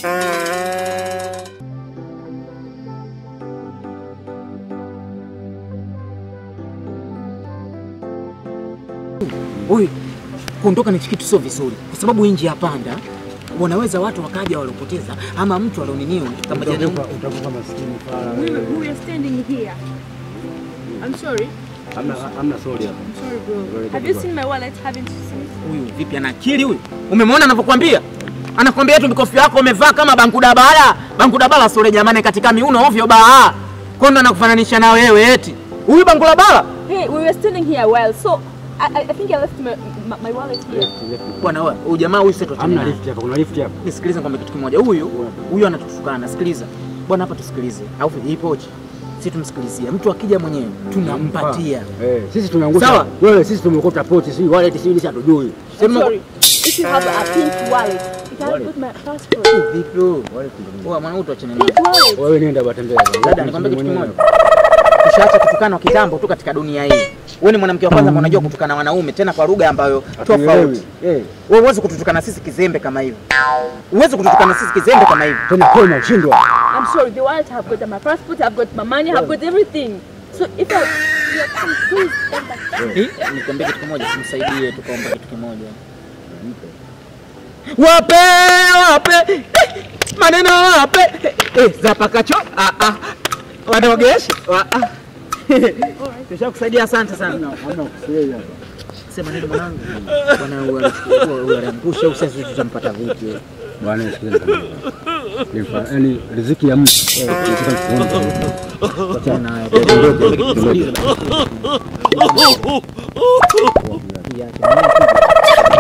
Huyu kuondoka ni kitu sio vizuri, kwa sababu hii njia panda wanaweza watu wakaja waliopoteza, ama mtu alioniniwa kama jana. Utakuwa maskini fara. We were, we were standing here. I'm sorry. Hamna hamna sorry hapa. I'm sorry, bro. Have you seen my wallet? Haven't you seen it? Huyu vipi, ana akili huyu? Umemwona anavyokuambia? Anakwambia tu mikofi yako umevaa kama bankuda bala. Bankuda bala sore jamani, katika miuno ovyo baa. Kondo anakufananisha na wewe eti. Huyu bankuda bala? Hey, we were standing here a while, so I, I, I think I left my, my, my wallet here. Bwana wewe, huyu jamaa huyu sio Hamna lift hapa, kuna lift hapa. Nisikilize kwamba kitu kimoja. Huyu huyu anatutukana. Sikiliza. Bwana hapa tusikilize. Au hii pochi. Sisi tumsikilizie. Mtu akija mwenyewe tunampatia. Eh, sisi tumeangusha. Sawa. Wewe sisi tumekota pochi, si wallet, si nisi hatujui. I'm Sema sorry. If you have a pink wallet, it has got my passport. vipi huyu? Wewe mwanangu tuachane naye. Pink wallet. Wewe nenda batembea. Dada, nikwambie kitu kimoja. Tushaacha kutukana kitambo tu katika dunia hii. Wewe ni mwanamke wa kwanza ambaye unajua kutukana wanaume tena kwa lugha ambayo tofauti. Eh, Wewe huwezi kututukana sisi kizembe kama hivi. Huwezi kututukana sisi kizembe kama hivi. tena kwema ushindwa. I'm sorry, the wallet have got my passport, I've got my money, I've got everything. So if I, yeah, come, please come back. Eh, Nikwambie kitu kimoja, tumsaidie tukaomba kitu kimoja. Wape wape eh, maneno wape eh, eh, zapakacho ah ah wanaogesha wa ah tushakusaidia, asante sana. Hamna kusei hapa. Sema nini mwanangu? Bwana huyu alichukua huyu aliangusha, au sasa tutampata vipi? Bwana sikiliza. Nifa, yani riziki ya mtu. Nataka kuona. Achana naye. Sikiliza. Iya,